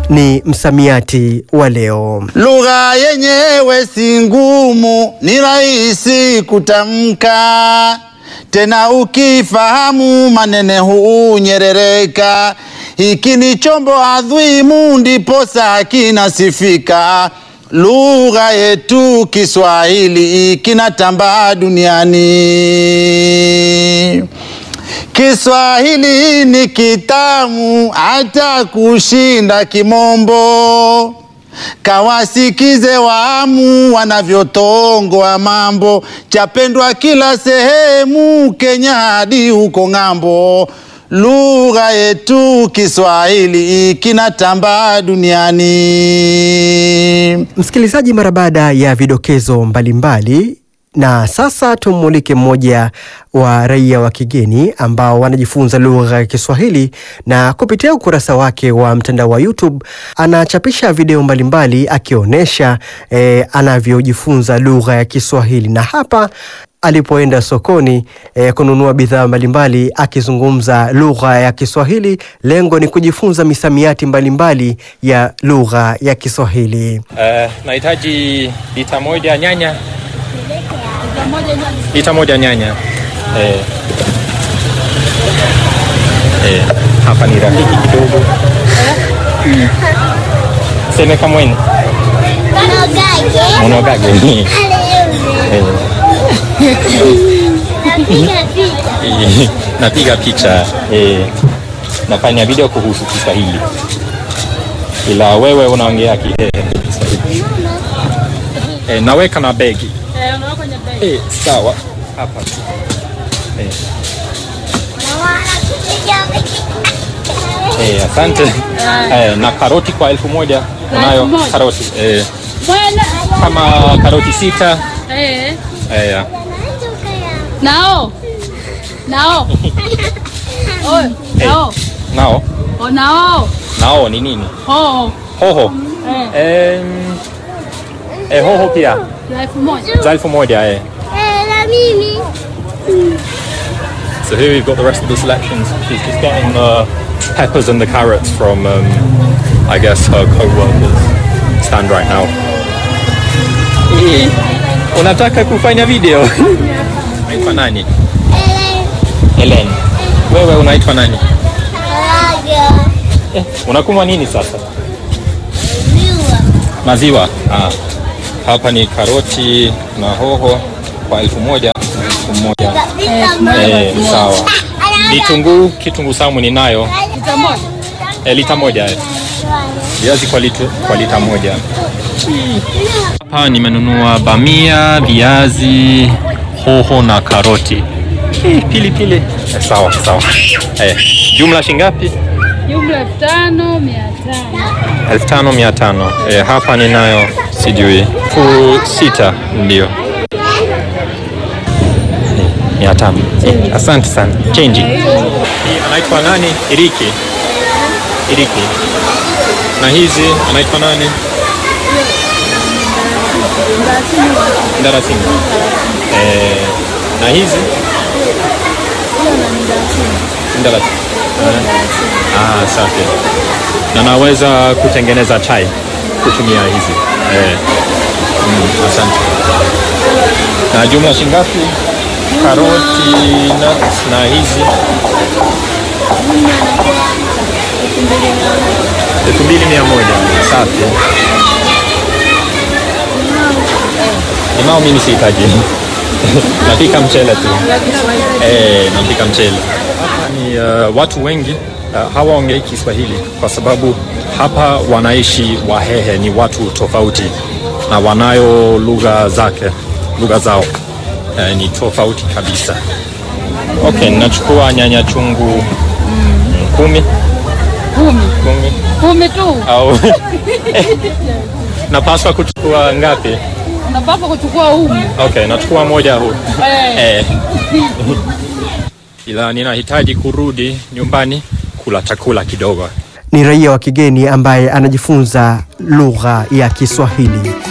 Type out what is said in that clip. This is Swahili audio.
ni msamiati wa leo. Lugha yenyewe si ngumu, ni rahisi kutamka, tena ukifahamu manene hunyerereka. Hiki ni chombo adhimu, ndiposa kinasifika. Lugha yetu Kiswahili kinatambaa duniani. Kiswahili ni kitamu hata kushinda Kimombo. Kawasikize waamu wanavyotongoa mambo, chapendwa kila sehemu, Kenya hadi huko ng'ambo. Lugha yetu Kiswahili kinatambaa duniani. Msikilizaji, mara baada ya vidokezo mbalimbali na sasa tumulike mmoja wa raia wa kigeni ambao wanajifunza lugha ya Kiswahili na kupitia ukurasa wake wa mtandao wa YouTube anachapisha video mbalimbali akionyesha eh, anavyojifunza lugha ya Kiswahili na hapa alipoenda sokoni eh, kununua bidhaa mbalimbali akizungumza lugha ya Kiswahili. Lengo ni kujifunza misamiati mbalimbali ya lugha ya Kiswahili. Eh, nahitaji lita moja nyanya. Lita moja nyanya. Eh. Eh, hapa ni rafiki kidogo. Seme kamweni. Monogage. Eh. Eh, Napiga picha. Eh. Nafanya video kuhusu Kiswahili. Ila wewe unaongea ki- eh, Kiswahili. Eh, naweka na begi. Eh, sawa. Hapa. Eh, eh, asante. Eh, na karoti kwa elfu moja. Unayo moja? karoti. Eh, Bwana. kama karoti sita. Eh. Eh, ya. Nao. Nao. Oi, Eh. nao. Nao. O nao. Nao ni nini? Ho. Hoho. Eh. Em, eh, hoho pia. za elfu moja. Za elfu moja eh. So here we've got the rest of the selections. She's just getting the peppers and the carrots from, um, I guess, her co-workers stand right now. Eh, Unataka kufanya video? Unaitwa nani? Helen. Wewe unaitwa nani? Eh, unakunywa nini sasa? Maziwa. Ah. Hapa ni karoti na hoho kwa elfu moja elfu moja. Eh, sawa. Vitunguu, kitunguu saumu ninayo Lita moja. eh, lita moja eh. Viazi kwa lita, kwa lita moja. Hapa nimenunua bamia, viazi, hoho na karoti. Eh, pili pili. Eh, sawa sawa. Eh, jumla shingapi? Jumla elfu tano mia tano. elfu tano mia tano. Eh, hapa ninayo sijui elfu sita ndio mia tano. Eh, asante sana. Change. Hii anaitwa nani? Iriki. Iriki. Na hizi anaitwa nani? Ndarasini. Eh, na hizi Ndarasini. Ah, safi. Na naweza kutengeneza chai kutumia hizi. Eh. Mm, asante. Na jumla shingapi? Karoti nuts na hizi elfu mbili mia moja. Safi. Limao mimi sihitaji. Napika mchele tu. Eh, napika mchele. Hapa ni uh, watu wengi uh, hawaongei Kiswahili kwa sababu hapa wanaishi Wahehe, ni watu tofauti na wanayo lugha zake, lugha zao eh, ni tofauti kabisa. Okay, nachukua nyanya chungu mm, kumi Kumi. kumi Kumi tu. au napaswa kuchukua ngapi? Unapaswa kuchukua umu. Okay, nachukua moja huu Eh. eh. Ila ninahitaji kurudi nyumbani kula chakula kidogo. Ni raia wa kigeni ambaye anajifunza lugha ya Kiswahili.